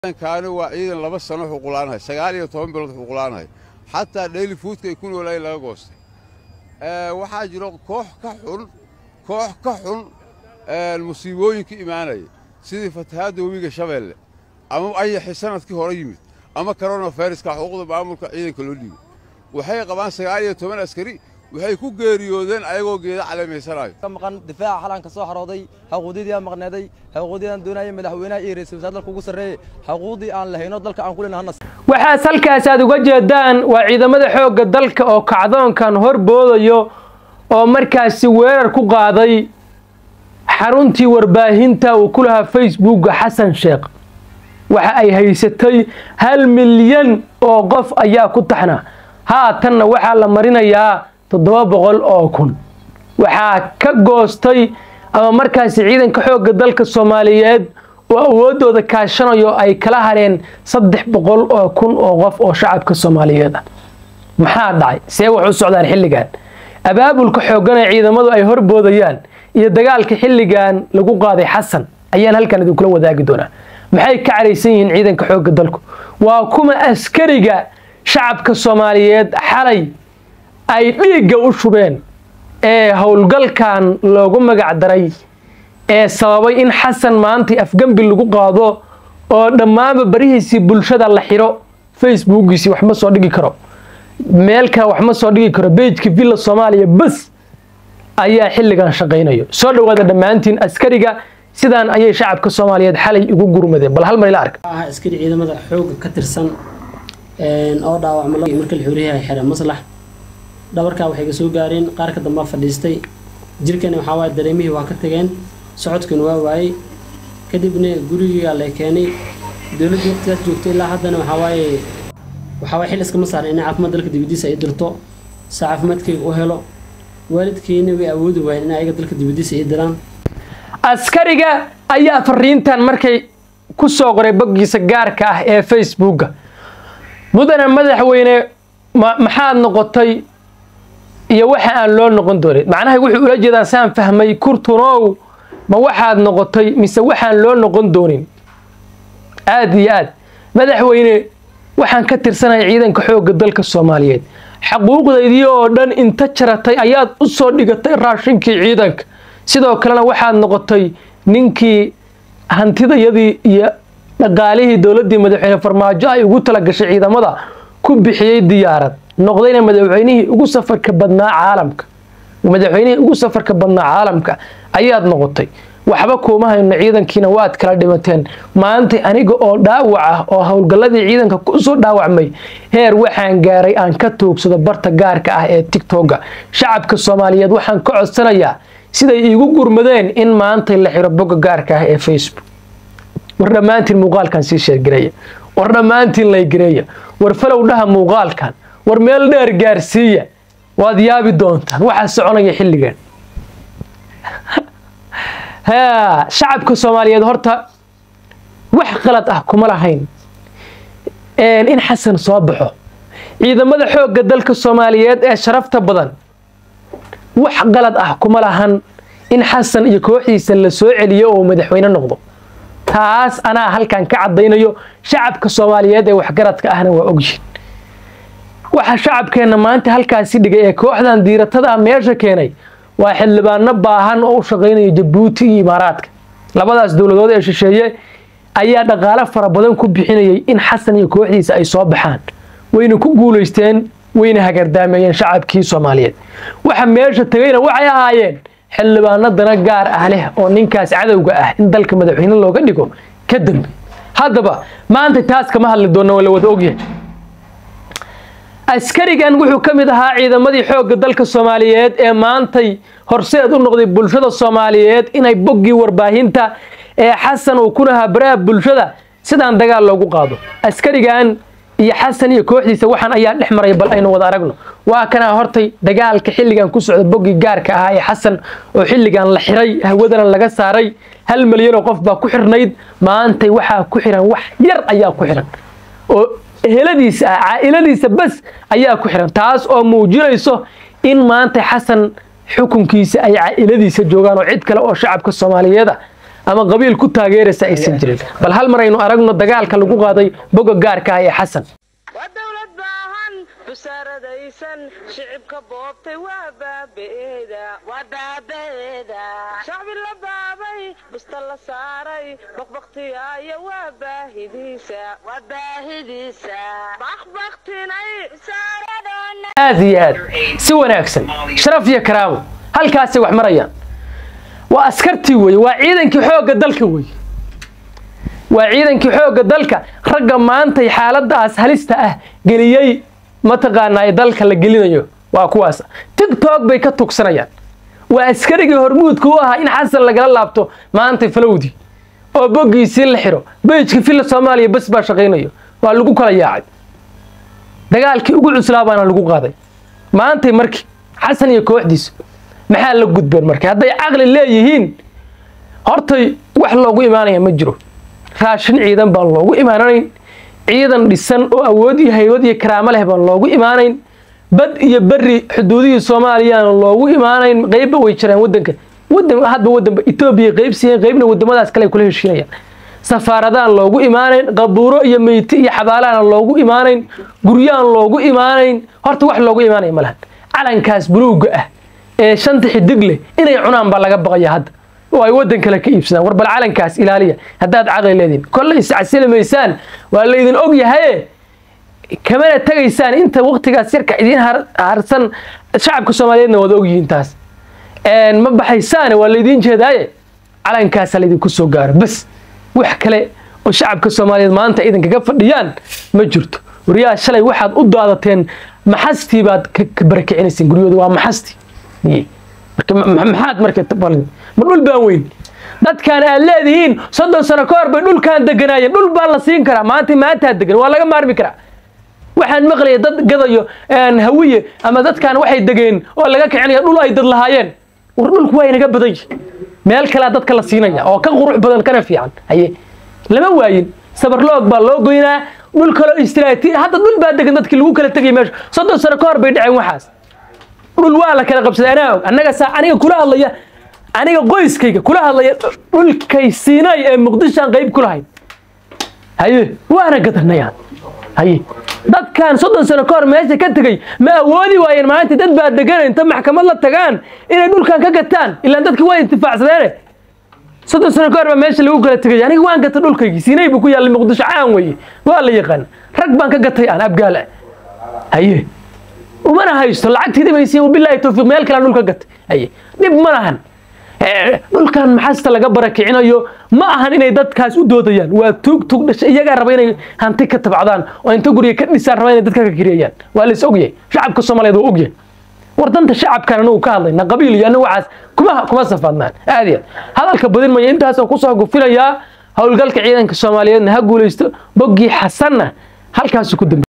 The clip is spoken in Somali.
kaani waa ciidan laba sano xuqulaanahay sagaal iyo toban bilood xuqulaanahay xataa dhayli fuudka ay ku noolaayeen laga goostay waxaa jiro koox ka xun koox ka xun musiibooyinka imaanaya sidii fatahaadda webiga shabeelle ama ayaxi sanadkii hore yimid ama koronaviruska xuquuqda maamulka ciidanka loo dhiibay waxay qabaan sagaal iyo toban askari waxay ku geeriyoodeen ayagoo geeda caleemaysanayo maqan difaaca xalan ka soo xarooday xuquuqdii aan maqneeday xuquuqdii aan doonayay madaxweynaha iyo ra'iisul wasaare dalka ugu sarreeyay xuquuqdii aan lahayno dalka aan ku leenahay waxaas halkaas aad uga jeedaan waa ciidamada xoogga dalka oo kacdoonkan hor boodayo oo markaasi weerar ku qaaday xaruntii warbaahinta uu ku lahaa facebookga xasan sheekh waxa ay haysatay hal milyan oo qof ayaa ku taxna haatanna waxaa la marinayaa toddoba boqol oo kun waxaa ka goostay ama markaasi ciidanka xoogga dalka soomaaliyeed oo awooddooda kaashanayo ay kala hareen saddex boqol oo kun oo qof oo shacabka soomaaliyeed ah maxaa dhacay see wax u socdaan xilligan abaabulka xooggan ee ciidamadu ay horboodayaan iyo dagaalka xilligan lagu qaaday xasan ayaan halkan idinkula wadaagi doonaa maxay ka caraysan yihiin ciidanka xoogga dalku waa kuma askariga shacabka soomaaliyeed xalay ay dhiigga u shubeen ee howlgalkan loogu magac daray ee sababay in xasan maantii afgembi lagu qaado oo dhammaanba barihiisii bulshada la xiro facebookiisii wax ma soo dhigi karo meel kale wax ma soo dhigi karo bejka villa soomaaliya bas ayaa xilligan shaqaynayo soo dhowaada dhammaantiin askariga sidaan ayay shacabka soomaaliyeed xalay ugu gurmadeen bal hal mar ila arka ah askari ciidamada xoogga ka tirsan oo dhaawacma marka la xuriyahay xere maslax dhabarkaa waxay ka soo gaareen qaar ka dambaa fadhiistay jirkani waxaa waaye dareemihii waa ka tageen socodkana waa waayey kadibna gurigiigaa la keenay dowladda waqtigaas joogtay ilaa haddana waxaa waaye waxaa waaye xil iskama saaran inay caafimaad dalka dibadiisa ay dirto si caafimaadkayga u helo waalidkeyna way awoodi waayeen in ayaga dalka dibadiisa ay diraan askariga ayaa fariintan markay ku soo qoray boggiisa gaarka ah ee facebookga mudane madaxweyne maxaad noqotay iyo waxa aan loo noqon doonin macnaha wuxuu ula jeedaan saan fahmay kurtunow ma waxaad noqotay mise waxaan loo noqon doonin aada iyo aad madaxweyne waxaan ka tirsanaya ciidanka xoogga dalka soomaaliyeed xaquuqdaydii oo dhan inta jaratay ayaad u soo dhigatay raashinkii ciidanka sidoo kalena waxaad noqotay ninkii hantidayadii iyo dhaqaalihii dowladdii madaxweyne farmaajo ay ugu talagashay ciidamada ku bixiyey diyaarad noqdayna madaxweynihii ugu safarka badnaa caalamka madaxweynihii ugu safarka badnaa caalamka ayaad noqotay waxba kuuma hayno ciidankiina waad kala dhimateen maanta aniga oo dhaawac ah oo howlgalladii ciidanka kusoo dhaawacmay heer waxaan gaaray aan ka toogsado barta gaarka ah ee tigtogga shacabka soomaaliyeed waxaan ka codsanayaa siday iigu gurmadeen in maantay la xiro bogga gaarka ah ee facebook war dhammaantiin muuqaalkan sii sheergareeya war dhammaantiin laygareeya war falow dhaha muuqaalkan war meel dheer gaarsiiya waad yaabi doontaan waxaa soconaya xilligan shacabka soomaaliyeed horta wax qalad ah kuma lahayn in xasan soo baxo ciidamada xoogga dalka soomaaliyeed ee sharafta badan wax qalad ah kuma lahan in xasan iyo kooxdiisa la soo celiyo oo madaxweyne noqdo taas anaa halkan ka caddaynayo shacabka soomaaliyeed ee waxgaradka ahna waa ogyihin waxa shacabkeenna maanta halkaasi dhigay ee kooxdan diiratada meesha keenay waa xildhibaano baahan oo u shaqaynaya jabuuti iyo imaaraadka labadaas dowladood ee shisheeye ayaa dhaqaale fara badan ku bixinayay in xasan iyo kooxdiisa ay soo baxaan wayna ku guulaysteen wayna hagardaameeyeen shacabkii soomaaliyeed waxa meesha tegayna waxay ahaayeen xildhibaano dana gaar ah leh oo ninkaas cadowga ah in dalka madaxweyne looga dhigo ka dambe haddaba maanta taas kama hadli doonna waa la wada ogyahay askarigan wuxuu ka mid ahaa ciidamadii xoogga dalka soomaaliyeed ee maantay horseed u noqday bulshada soomaaliyeed inay boggii warbaahinta ee xasan uu ku lahaa baraha bulshada sidaan dagaal loogu qaado askarigan iyo xasan iyo kooxdiisa waxaan ayaa dhex maraya bal aynu wada aragno waa kanaa hortay dagaalka xilligan ku socda boggii gaarka ahaa ee xasan oo xilligan la xiray hawadana laga saaray hal milyan oo qof baa ku xirnayd maantay waxaa ku xiran wax yar ayaa ku xiran oo eheladiisa ah caa'iladiisa bas ayaa ku xiran taas oo muujinayso in maanta xasan xukunkiisa ay caa'iladiisa joogaan oo cid kale oo shacabka soomaaliyeed ah ama qabiil ku taageeraysa aysan jirin bal hal mar aynu aragno dagaalka lagu qaaday boga gaarka ah ee xasan waa dowlad baahan busaaradaysan shicibka boobtay waa baabeeda waa baabeeda shacbi la baabay busta la saaray baqbaqtiyaayo waa baahidiisa waa baahidiisa baqbaqtinay busaaradona aad iyo aad si wanaagsan sharaf iyo karaamo halkaasay wax marayaan waa askartii weeye waa ciidankii xoogga dalka weeye waa ciidankii xoogga dalka ragga maantay xaaladaas halista ah geliyey mataqaanaa ee dalka la gelinayo waa kuwaas tigtok bay ka tugsanayaan waa askarigii hormuudka u ahaa in xasan lagala laabto maantay falowdii oo boggiisii la xiro beyjka filla soomaaliya bas baa shaqaynayo waa lagu kala yaacay dagaalkii ugu cuslaa baana lagu qaaday maantay markii xasan iyo kooxdiisu maxaa la gudbeen marka hadday caqli leeyihiin hortay wax loogu imaanaya ma jiro raashin ciidan baan loogu imaanayn ciidan dhisan oo awood iyo haybad iyo karaamo leh baan loogu imaanayn bad iyo beri xuduudihii soomaaliyaan loogu imaanayn qeybba way jiraan wadanka wadan hadba wadanba etoobiya qeyb siiyeen qeybna wadamadaas kale ay kula heshiinayaan safaaradaan loogu imaanayn qabuuro iyo meyti iyo xabaalahan loogu imaanayn guryaan loogu imaanayn horta wax loogu imaanaya ma lahan calankaas buluugga ah ee shanta xidig leh inay cunaan baa laga baqaya hadda oo ay waddan kale ka iibsadaan war bal calankaas ilaaliya haddaad caqli leediin kolle iscasili maysaan waa laydin og yahaye kamana tegaysaan inta waktigaas yarka idiin har- harsan shacabka soomaaliyeedna waad ogyihiin taas ma baxaysaane waa laydiin jeedaaye calankaasaa laydinku soo gaaro bas wax kale oo shacabka soomaaliyeed maanta idinkaga fadhiyaan ma jirto waryaa shalay waxaad u daadateen maxastii baad ka ka barakicinayseen guryooda waa maxasti Iye. marka ma- ma- maxaad marka tabalin ma dhul baan weyn dadkan aad leedihiin soddon sano ka hor bay dhulkaan deganaayeen dhul baa la siin karaa maanta maantaa degan waa laga maarmi karaa waxaan maqlaya dad gadayo een, hawiye ama dadkan waxay degeen oo laga kicinaya dhul ay dad lahaayeen war dhulku waa inaga badan yihin meel kalea dadka la siinaya oo ka qurux badan kana fiican haye lama waayin sabarloog baa loo goynaa dhul kaloo istiraatiiji hadda dhul baa degan dadkii lagu kala tegay meesha soddon sano ka hor bay dhaceen waxaas dhul waa la kala qabsaday anaa og annaga saa aniga kula hadlaya aniga qoyskayga kula hadlaya dhulkay siinay ee muqdishoan qayb ku lahayd haye waana gadanayaan haye dadkan soddon sano ka hor meesha ka tegey ma awoodi waayeen maanta dad baa degan inta maxkamad la tagaan inay dhulkan ka gataan ilaan dadki waa intifaacsadeene soddon sano ka hor baa meesha lagu kala tegay aniga waan gatay dhulkaygii siinay buu ku yaallay muqdisho caan weeye waa la yaqaan rag baan ka gatay aan abgaal ah haye umana haysto lacagtiidi bay siin bilaahi tawfiiq meel kale aan dhulka gatay haye dhib ma lahan Eh, dhulkan maxasta laga barakicinayo ma ahan inay dadkaas u doodayaan waa tuug tuug dhashay iyagaa raba inay hanti ka tabcdaan oo inta guriga ka dhisaan raba inay dadka ka kiriyayaan waa la is ogyahay shacabka soomaaliyeed waa ogyahay war danta shacabkan anagu ka hadlayna qabiil iyo anagu waxaas kuma kuma safaadnaan aad iyo aad hadalka badin maya intaasoo kusoo gufilayaa howlgalka ciidanka soomaaliyeedna ha guulaysto boggii xasanna halkaasu ku dambe